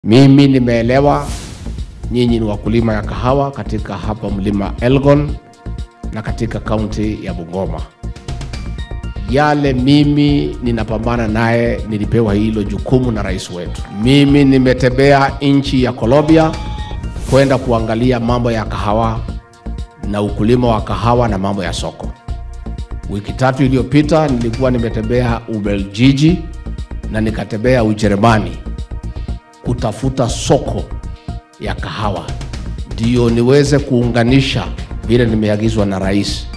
Mimi nimeelewa nyinyi ni wakulima ya kahawa katika hapa mlima Elgon na katika kaunti ya Bungoma. Yale mimi ninapambana naye, nilipewa hilo jukumu na rais wetu. Mimi nimetembea nchi ya Colombia kwenda kuangalia mambo ya kahawa na ukulima wa kahawa na mambo ya soko. Wiki tatu iliyopita nilikuwa nimetembea Ubeljiji na nikatembea Ujerumani kutafuta soko ya kahawa, ndio niweze kuunganisha vile nimeagizwa na rais